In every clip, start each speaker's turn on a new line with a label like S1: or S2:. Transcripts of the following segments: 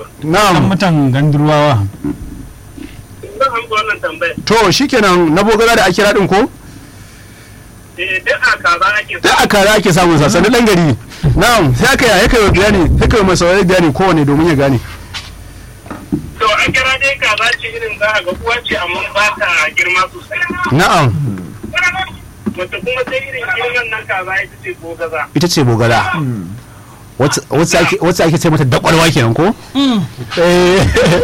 S1: ba.
S2: dan
S3: na'am
S2: mutan gandurwawa
S1: Zan amsa wannan tambayar.
S3: to shikenan na bogara da akira din ko
S1: Eh, duk a kaza ake
S3: da a kara ake samun sa sanin dan gari na'am sai aka yi kai bayani sai kai mai saurari bayani kowane domin ya gane
S1: To a kira dai kaza ce irin za a ga uwa ce amma ba ta girma sosai.
S3: na'am
S1: Wata kuma sai irin girman nan kaza ita ce ko gaza.
S3: ita ce bogara wacce wacce ake wacce ake ce mata dakwarwa kenan ko eh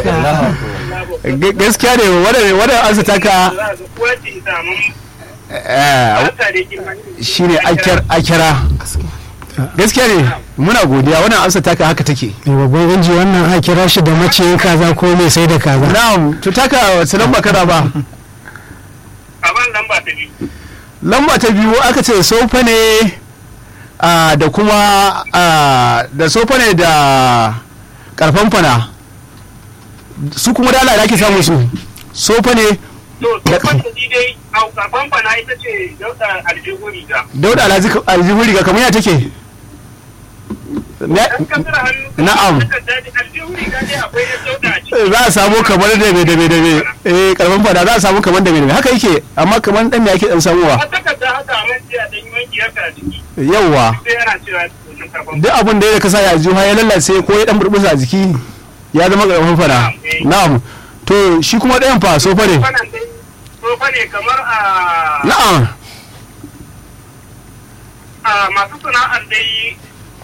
S3: ga- gaskiya ne wannan wannan ansa taka
S1: Za a ga uwa ce ita amma
S3: eh,
S1: ba ta da girma.
S3: shine akira akira gaskiya ne muna godiya wannan amsa taka haka take
S4: mai babban inji wannan a kira shi da maciyin kaza ko mai sai da kaza
S3: na'am to taka wace lamba kana ba
S1: A ban nan ba ta biyu.
S3: lamba ta biyu aka ce sofa ne ah, da kuma ah, da sofa ne da karfan fana su kuma da Allah da ake samun su sofa ne
S1: To, tsohon da dai a famfana ita ce dauda aljihu riga.
S3: dauda alhaji- aljihu riga kamar ya take Ne-
S1: Dan kasar hannu.
S3: Na'am.
S1: Aljihu riga dai akwai yan dauda a ciki.
S3: za a samu kamar da me da me da me eh karfan fana za a samu kamar da me da me haka yake amma kamar dan me ake dan samuwa
S1: A takarda haka a manci a ɗan yi wanki haka a ciki.
S3: yawwa
S1: Sai yana cewa wannan karfan
S3: duk abin da ya kasa ya aljihu ya lalace ko ya dan burbusa a jiki ya zama karfan fana na'am to shi kuma ɗayan fa sofa ne
S1: Wannan dai tsofa ne kamar a
S3: na'am
S1: a masu sana'ar dai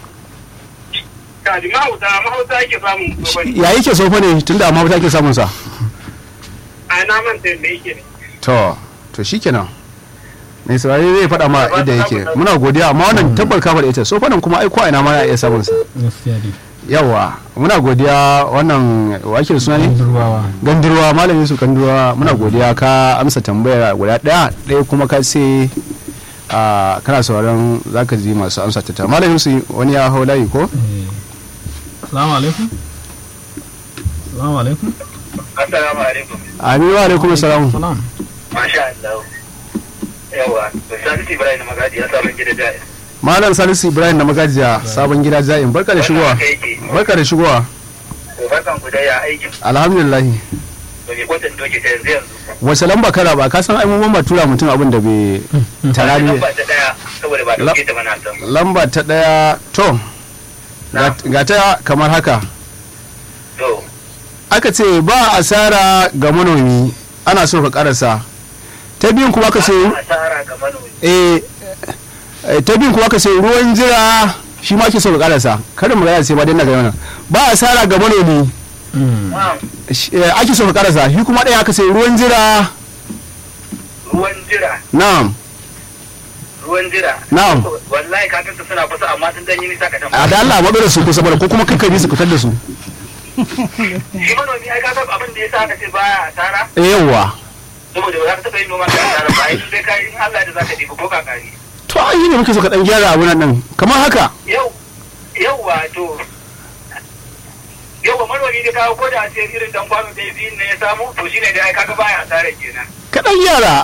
S1: kaji mahauta mahauta ake samun tsofa ne.
S3: ya yake sofa ne tunda amma ta ke samun sa
S1: A na manta yadda yake ne.
S3: to to shikenan mai saurari zai faɗa ma yadda yake muna godiya amma wannan tabbar kafa da ita sofa nan kuma ai ko a ina ma ya iya samun sa
S2: gaskiya ne
S3: yawa muna godiya wannan wakil suna ne
S2: gandurwawa
S3: gandurwa malamin su gandurwa muna godiya ka amsa tambayar guda ɗaya ɗaya kuma ka ce a kana sauraron zaka ji masu amsa ta ta malamin su wani ya hau layi ko
S2: salamu alaikum salamu alaikum
S1: Assalamu alaikum.
S3: aminu wa alaikum salam
S2: salam
S1: Masha Allah. Yawa, Salisu Ibrahim Magadi ya sabon gida da
S3: malam salisu ibrahim na magajiya sabon gida ja'in barka da shigowa barka da shigowa
S1: Barkan ku da ya aikin
S3: alhamdulillah
S1: da ke kwatan doke ta yanzu yanzu.
S3: wace lamba kara ba ka san ai mun ba tura mutum abin da bai tara ne
S1: Lamba ta daya saboda ba dauke ta mana san.
S3: lamba ta daya to ga- ga ta kamar haka
S1: To,
S3: aka ce ba asara ga manomi ana so ka karasa ta biyun kuma aka ce
S1: asara ga manomi.
S3: eh eh, ta biyun kuma aka ce ruwan jira shi ma ake so ka karasa kada mu gaya sai ba dai na ga wannan ba asara ga manomi
S1: Na'am,
S3: shi- eh, ake so ka karasa shi kuma ɗaya aka ce ruwan jira
S1: ruwan jira,
S3: na'am
S1: ruwan jira.
S3: Na'am.
S1: Wallahi kakanta suna kusa amma sun dan yi nisa ka
S3: a
S1: tambaya.
S3: da Allah maɗo da su kusa bada ko kuma kankan su fitar da su
S1: Shi manomi ai ka san abin da ya sa aka ce baya asara
S3: eh yawwa
S1: saboda ba za ka taɓa yin noma ka asara ba ai sai ka in Allah da za ka ɗiba ko kakari.
S3: to ai yi ne muke so ka dan gyara abu nan kamar haka
S1: Yau, yau wato yau ba manomi da kawo ko da a ce irin dan kwano da biyun ne ya samu to shine da ai kaga baya asara kenan.
S3: ka dan gyara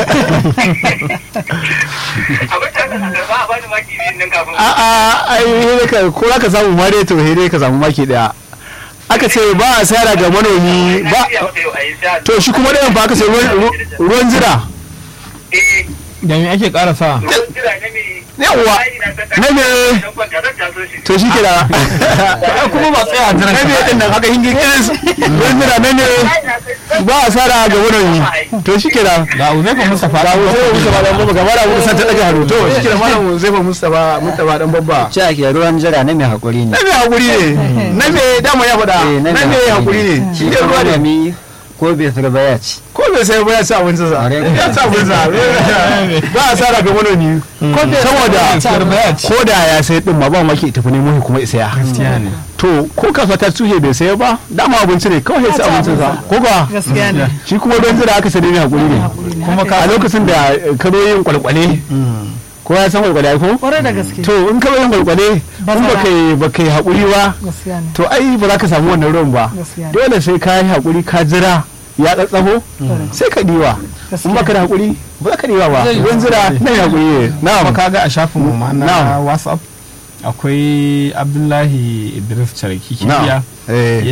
S1: Abin da aka karba a bani maki biyun nan kafin.
S3: a a ai hele ka ko za ka samu ma dai to hele ka samu maki daya aka ce ba asara ga manomi ba to shi kuma ɗayan ba aka ce ruwan- ruwan jira
S1: Eh,
S2: da me ake karasa
S1: ruwan jira na me
S3: Yawwa, na me to shi kira
S2: kuma ba tsaya a jiran
S3: na me din nan haka hingin kiris ruwan jira na me ba asara ga manomi to shi kira
S2: ga uzaifa mustafa
S3: ga Uzaifa Mustapha dan babba gaba da mu san ta daga hannu to shi kira malam Uzaifa Mustapha Mustapha dan babba
S5: ce ake ruwan jira na mai haƙuri ne
S3: na me hakuri ne na me dama ya faɗa
S5: Eh,
S3: na me hakuri ne shi ne ruwa ne
S5: malami ko bai sarba ya ci
S3: ko bai sai ba ya ci abincin sa
S5: Are.
S3: ya ci abincin sa ba a sara ga manomi saboda ko da ya sai din ma ba maki tafi nemo shi kuma isa ya
S2: gaskiya ne
S3: to ko kasuwa ta tuhe bai sai ba dama abinci ne kawai ya ci abincin sa ko ba
S6: gaskiya ne
S3: shi kuma don jira aka sai ne hakuri ne
S2: kuma ka
S3: a lokacin da eh, ka zo yin kwalkwale ko ya san kwalkwale ai ko
S6: kwarai da gaske
S3: to in ka zo yin kwalkwale in ba kai ba kai hakuri ba
S6: gaskiya ne
S3: to ai ba za ka samu wannan ruwan ba
S6: gaskiya ne
S3: dole sai ka yi hakuri ka jira ya tsatsafo sai ka diwa in baka da hakuri ba za ka diwa ba ruwan jira na yi hakuri ne
S2: kuma
S3: na'am
S2: kaga a shafin mu ma na
S3: Na'am.
S2: whatsapp akwai abdullahi idris charki
S3: na'am
S2: kibiya
S3: eh